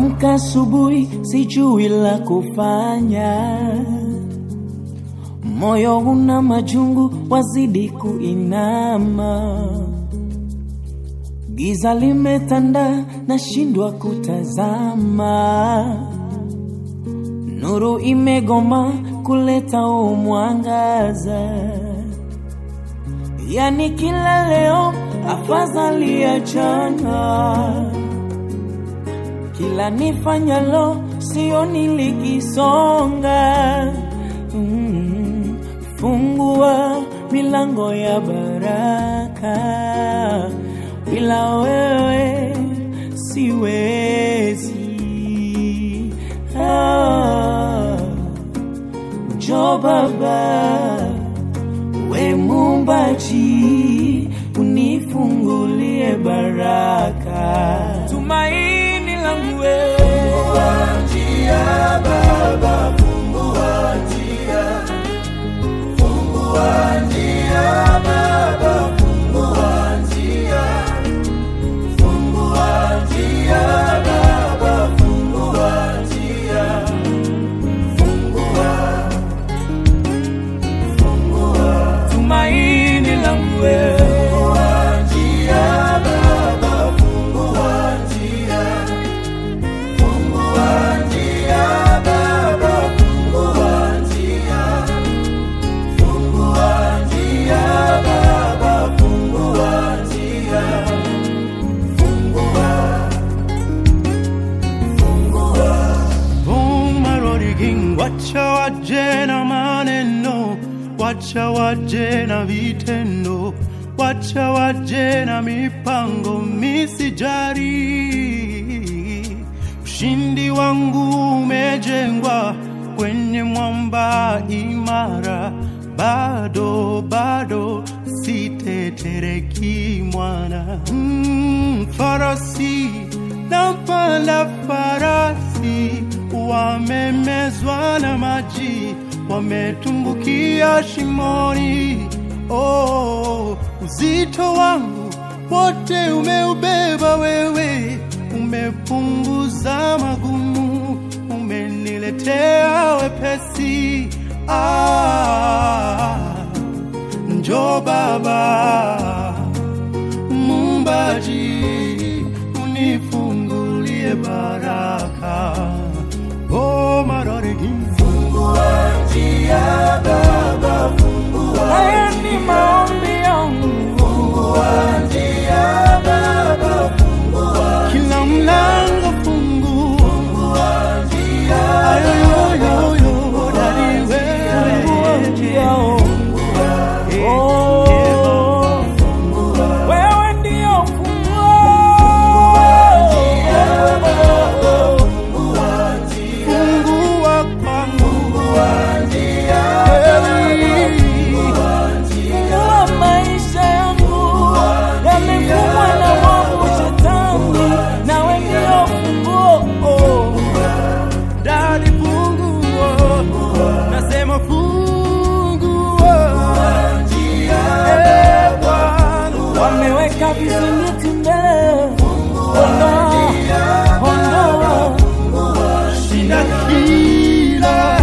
Naamka asubuhi, sijui la kufanya, moyo una majungu, wazidi kuinama, giza limetanda, nashindwa kutazama, nuru imegoma kuleta umwangaza, yani kila leo afadhali ya jana kila nifanyalo sioni likisonga. Mm, fungua milango ya baraka, bila wewe siwezi. Ah, njoo Baba, we Muumbaji, unifungulie baraka, tumaini langu wewe tumaini langu wewe Bumaroriking, wacha waje na maneno, wacha waje na vitendo, wacha waje na mipango misijari. Ushindi wangu umejengwa kwenye mwamba imara, bado bado sitetereki mwana. Mm, farasi napanda farasi, wamemezwa na maji, wametumbukia shimoni. Oh, uzito wangu wote umeubeba wewe, umepunguza magumu, umeniletea wepesi. Ah, njoo Baba Muumbaji, unifungulie baraka. Oh, maroregi, haya ni maombi yangu kila mlango fungua. Ayoyoyoyo, dadi wewe. njia oh, wewe ndio funguo Fungua kwangu. Fungua maisha yangu yamefungwa na mwovu shetani, nawe ndio funguo. Dadi fungua. Nasema fungua. Eh, Bwana. Wameweka vizingiti mbele, ondoa, ondoa Shinda kila